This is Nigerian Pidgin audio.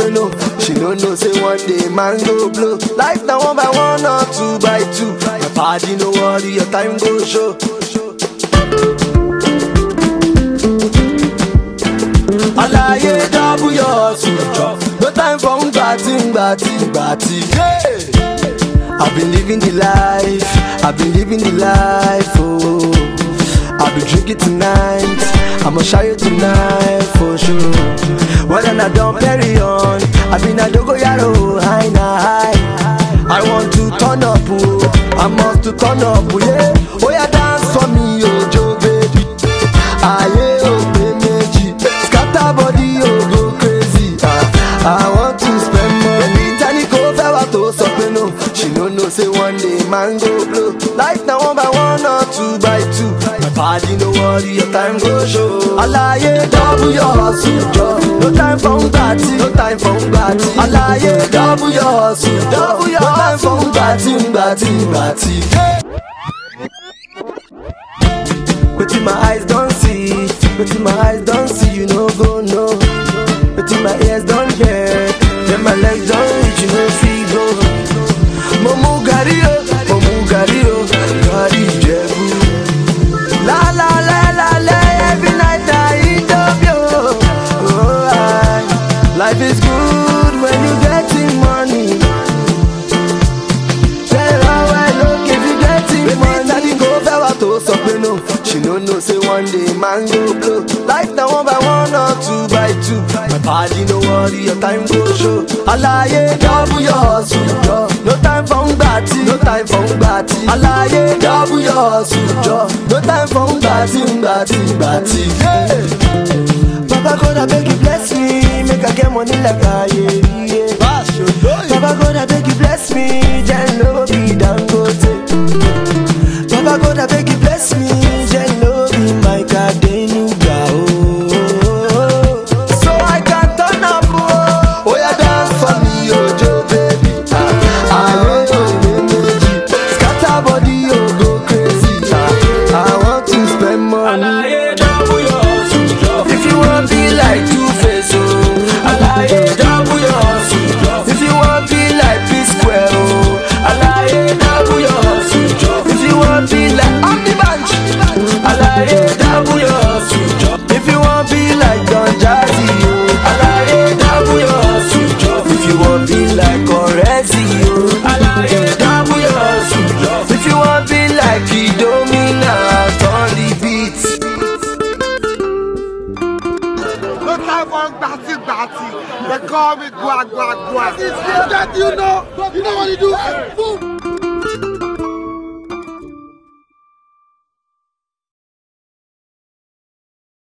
pé no. She no know say one day man go blow. Life na one by one or two by two. My party no worry, your time go show. Alaye double your sujo. No time for ngbati ngbati ngbati. Yeah. I've been living the life, I've been living the life, oh. I'll be drinking tonight, I'ma show you tonight for sure. Whether I don't carry on, I've been a dogo yaro, high na high. I want to turn up, oh. I must to turn up, oh, yeah. Oh yeah, dance for me, oh Joe baby. Aye, oh méjì, scatter body, oh go crazy. Ah, I want to spend money. Baby, tani kò fẹ́ wá tó sọ pé no. She no know say one day man go blow. Life na one by one or two by two. My body no worry, your time go show. Alaye double your hustle, jọ. No time for ngbàtí, no time for ngbàtí. Alaye double your hustle, double your hustle. No time for ngbàtí, ngbàtí, ngbàtí. Hey! Wetin my eyes don see, wetin my eyes don see, you no go know. Wetin my ears don hear, then my legs don reach, you no fit go. Mo mu gàrí o, mo mu gàrí o, gàrí Ìjẹ̀bú. La la la la la, every night I eat up yo. Oh, I, life is good when you getting money. Tell her well, look if you getting money. Daddy go fẹ́ wá tó sọ pé no. She no know say one day man go blow. Life na one by one or two by two. My body no worry, your time go show. Alaye double your hustle, jọ. No time for ngbàtí, no time for ngbàtí. Alaye double your hustle, jọ. No time for ngbàtí, ngbàtí, ngbàtí. Yeah. Baba God abeg you bless me, make I get money like Aye. Yeah. Baba God abeg you bless me, then no be Dangote. Baba God abeg you bless me, then no be my Kadenuga. Oh, so I can turn up. Oh, oh yeah, dance for me, Ojo baby. Ah, ah, oh, méjì. Scatter body, oh go crazy. Ah, I want to spend money. If you want be like Two Face, oh, Alaye double your hustle. If you want be like P Square, oh, Alaye double your hustle. If you want be like Omni Bunch, Alaye double your hustle. If you want be like Don Jazzy, oh, Alaye double your hustle. If you want be like Orezi, oh, Alaye double your hustle. If you want be like Kidomina, turn the beat. No time for gbati gbati. They call me gua gua gua. It's you know, you know what you do. Boom.